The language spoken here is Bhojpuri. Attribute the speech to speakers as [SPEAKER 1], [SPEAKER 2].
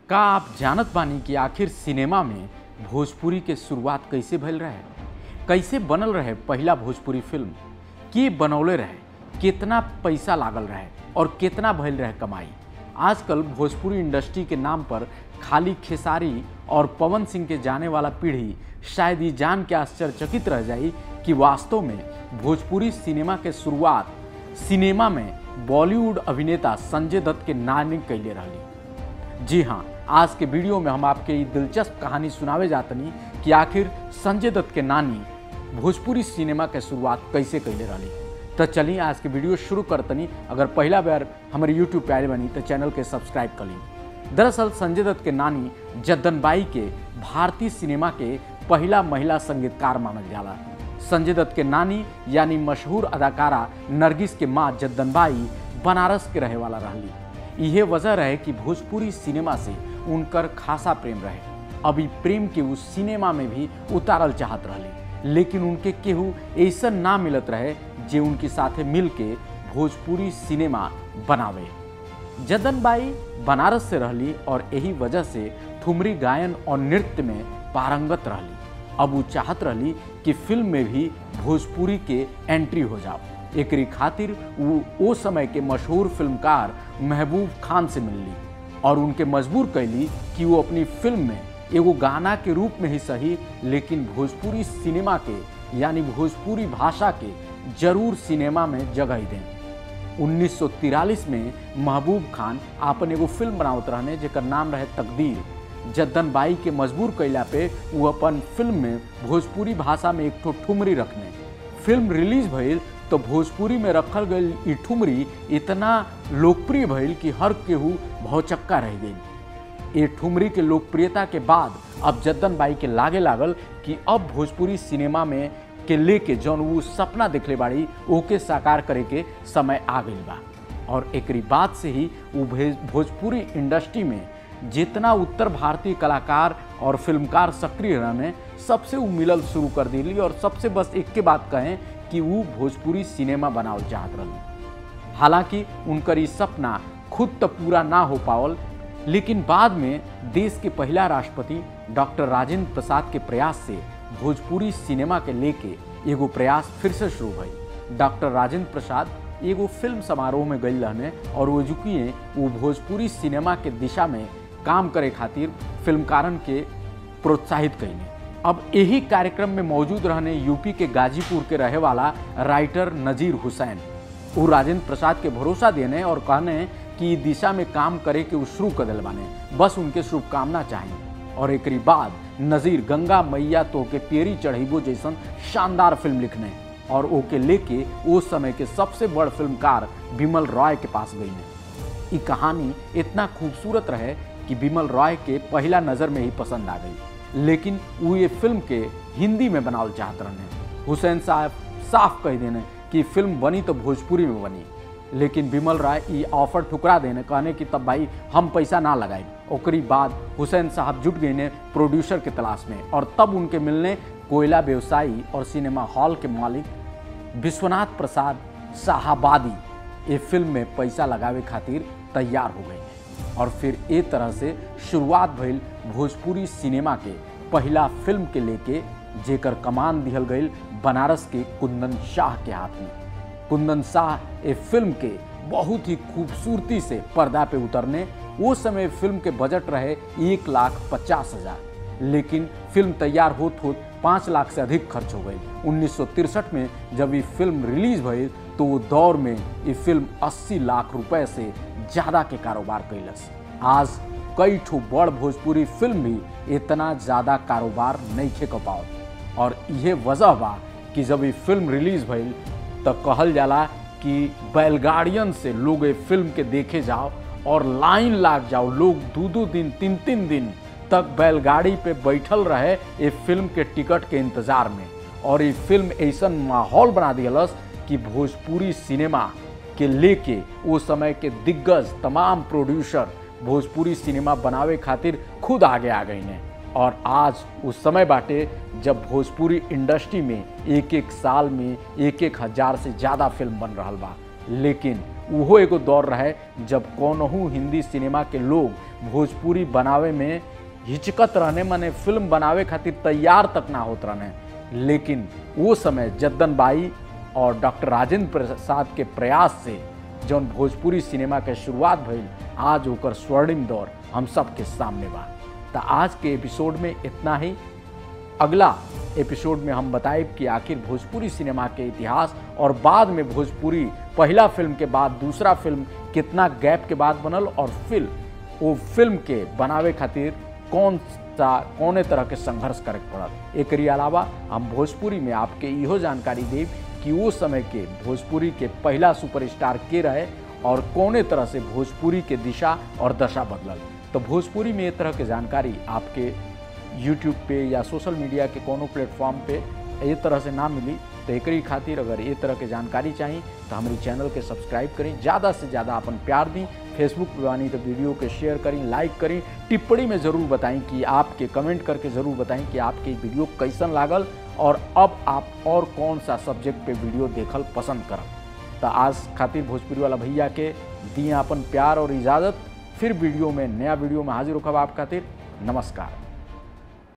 [SPEAKER 1] का आप जानत बानी कि आखिर सिनेमा में भोजपुरी के शुरुआत कैसे भइल रहे कैसे बनल रहे पहला भोजपुरी फिल्म के बनौले रहे कितना पैसा लागल रहे और कितना भइल रहे कमाई आजकल भोजपुरी इंडस्ट्री के नाम पर खाली खेसारी और पवन सिंह के जाने वाला पीढ़ी शायद ये जान के आश्चर्यचकित रह जाई कि वास्तव में भोजपुरी सिनेमा के शुरुआत सिनेमा में बॉलीवुड अभिनेता संजय दत्त के नानी कैले रहली जी हाँ आज के वीडियो में हम आपके ये दिलचस्प कहानी सुनावे जातनी कि आखिर संजय दत्त के नानी भोजपुरी सिनेमा के शुरुआत कैसे कैले रहली तो चलिए आज के वीडियो शुरू करतनी अगर पहला बार हमारे यूट्यूब पे आए बनी तो चैनल के सब्सक्राइब कर ली दरअसल संजय दत्त के नानी जद्दनबाई के भारतीय सिनेमा के पहला महिला संगीतकार मानल जाला संजय दत्त के नानी यानी मशहूर अदाकारा नरगिस के माँ जद्दनबाई बनारस के रहे वाला रहली यह वजह रहे कि भोजपुरी सिनेमा से उनकर खासा प्रेम रहे अभी प्रेम के उस सिनेमा में भी उतारल चाहत रहली लेकिन उनके केहू ऐसा ना मिलत रहे जे उनके साथे मिल के भोजपुरी सिनेमा बनावे जदनबाई बनारस से रहली और यही वजह से ठुमरी गायन और नृत्य में पारंगत रहली अब वो चाहत रहली कि फिल्म में भी भोजपुरी के एंट्री हो जाओ एकरी खातिर वो ओ समय के मशहूर फिल्मकार महबूब खान से मिलली और उनके मजबूर कैली कि वो अपनी फिल्म में एगो गाना के रूप में ही सही लेकिन भोजपुरी सिनेमा के यानी भोजपुरी भाषा के जरूर सिनेमा में जगह दें 1943 में महबूब खान आपन एगो फिल्म बनावत रहने जेकर नाम रहे तकदीर जद्दन बाई के मजबूर कैला पे वो अपन फिल्म में भोजपुरी भाषा में एक ठो ठुमरी रखने फिल्म रिलीज भइल तो भोजपुरी में रखल गई ई ठुमरी इतना लोकप्रिय भइल कि हर केहू भौचक्का रह गई ये ठुमरी के लोकप्रियता के बाद अब जद्दन बाई के लागे लागल कि अब भोजपुरी सिनेमा में के लेके जौन वो सपना देखले बाड़ी ओके साकार करे के समय आ गई बा और एकरी बात से ही वो भोजपुरी इंडस्ट्री में जितना उत्तर भारतीय कलाकार और फिल्मकार सक्रिय रहने सबसे वो मिलल शुरू कर दिली और सबसे बस एक के बात कहें कि वो भोजपुरी सिनेमा बनावल चाहत रही हालांकि उनकर ये सपना खुद तो पूरा ना हो पावल लेकिन बाद में देश के पहला राष्ट्रपति डॉक्टर राजेंद्र प्रसाद के प्रयास से भोजपुरी सिनेमा के लेके एगो प्रयास फिर से शुरू भई डॉक्टर राजेंद्र प्रसाद एगो फिल्म समारोह में गई रहने और वो जुकिए वो भोजपुरी सिनेमा के दिशा में काम करे खातिर फिल्मकारन के प्रोत्साहित कैने अब यही कार्यक्रम में मौजूद रहने यूपी के गाजीपुर के रहे वाला राइटर नजीर हुसैन वो राजेंद्र प्रसाद के भरोसा देने और कहने कि दिशा में काम करे के वो शुरू कर दिल बाने बस उनके शुभकामना चाहिए और एक बाद नजीर गंगा मैया तो के पेरी चढ़ीबो जैसन शानदार फिल्म लिखने और ओके लेके उस समय के सबसे बड़ फिल्मकार बिमल रॉय के पास गई ने ये कहानी इतना खूबसूरत रहे कि बिमल रॉय के पहला नज़र में ही पसंद आ गई लेकिन वो ये फिल्म के हिंदी में बनावल चाहत रहने हुसैन साहब साफ कह देने कि फिल्म बनी तो भोजपुरी में बनी लेकिन बिमल राय ये ऑफर ठुकरा देने कहने कि तब भाई हम पैसा ना लगाए ओकरी बाद हुसैन साहब जुट गए ने प्रोड्यूसर के तलाश में और तब उनके मिलने कोयला व्यवसायी और सिनेमा हॉल के मालिक विश्वनाथ प्रसाद शाहबादी ये फिल्म में पैसा लगावे खातिर तैयार हो गए और फिर ए तरह से शुरुआत भइल भोजपुरी सिनेमा के पहला फिल्म के लेके जेकर कमान दिहल गई बनारस के कुंदन शाह के हाथ में कुंदन शाह ए फिल्म के बहुत ही खूबसूरती से पर्दा पे उतरने वो समय फिल्म के बजट रहे एक लाख पचास हजार लेकिन फिल्म तैयार होत होत पाँच लाख से अधिक खर्च हो गई उन्नीस में जब ये फिल्म रिलीज भई तो वो दौर में ये फिल्म 80 लाख रुपए से ज़्यादा के कारोबार कैलस आज कई ठो बड़ भोजपुरी फिल्म भी इतना ज़्यादा कारोबार नहीं खे पाओ और यह वजह बा कि जब ये फिल्म रिलीज भइल तो कहल जाला कि बैलगाड़ियन से लोग ये फिल्म के देखे जाओ और लाइन लाग जाओ लोग दो दो दिन तीन तीन दिन तक बैलगाड़ी पे बैठल रहे ये फिल्म के टिकट के इंतजार में और ये फिल्म ऐसा माहौल बना दिलस कि भोजपुरी सिनेमा के लेके वो समय के दिग्गज तमाम प्रोड्यूसर भोजपुरी सिनेमा बनावे खातिर खुद आगे आ गई ने और आज उस समय बाटे जब भोजपुरी इंडस्ट्री में एक एक साल में एक एक हजार से ज़्यादा फिल्म बन रहा बा लेकिन उहो एगो दौर रहे जब कौनहू हिंदी सिनेमा के लोग भोजपुरी बनावे में हिचकत रहने माने फिल्म बनावे खातिर तैयार तक ना होत रहने लेकिन वो समय जद्दन बाई और डॉक्टर राजेंद्र प्रसाद के प्रयास से जौन भोजपुरी सिनेमा के शुरुआत भइल आज ओकर स्वर्णिम दौर हम सब के सामने बा तो आज के एपिसोड में इतना ही अगला एपिसोड में हम बताएब कि आखिर भोजपुरी सिनेमा के इतिहास और बाद में भोजपुरी पहला फिल्म के बाद दूसरा फिल्म कितना गैप के बाद बनल और फिर वो फिल्म के बनावे खातिर कौन सा कौने तरह के संघर्ष करे पड़ल एक अलावा हम भोजपुरी में आपके इहो जानकारी देब कि वो समय के भोजपुरी के पहला सुपरस्टार के रहे और कौने तरह से भोजपुरी के दिशा और दशा बदलल तो भोजपुरी में ये तरह के जानकारी आपके यूट्यूब पे या सोशल मीडिया के कोनो प्लेटफॉर्म पे ये तरह से ना मिली तो एक खातिर अगर ये तरह के जानकारी चाहिए तो हमारी चैनल के सब्सक्राइब करें ज़्यादा से ज़्यादा अपन प्यार दी फेसबुक पे बानी तो वीडियो के शेयर करें लाइक करें टिप्पणी में ज़रूर बताएं कि आपके कमेंट करके ज़रूर बताएं कि आपके वीडियो कैसन लागल और अब आप और कौन सा सब्जेक्ट पे वीडियो देखल पसंद करब तो आज खातिर भोजपुरी वाला भैया के दिए अपन प्यार और इजाज़त फिर वीडियो में नया वीडियो में हाजिर होखब आप खातिर नमस्कार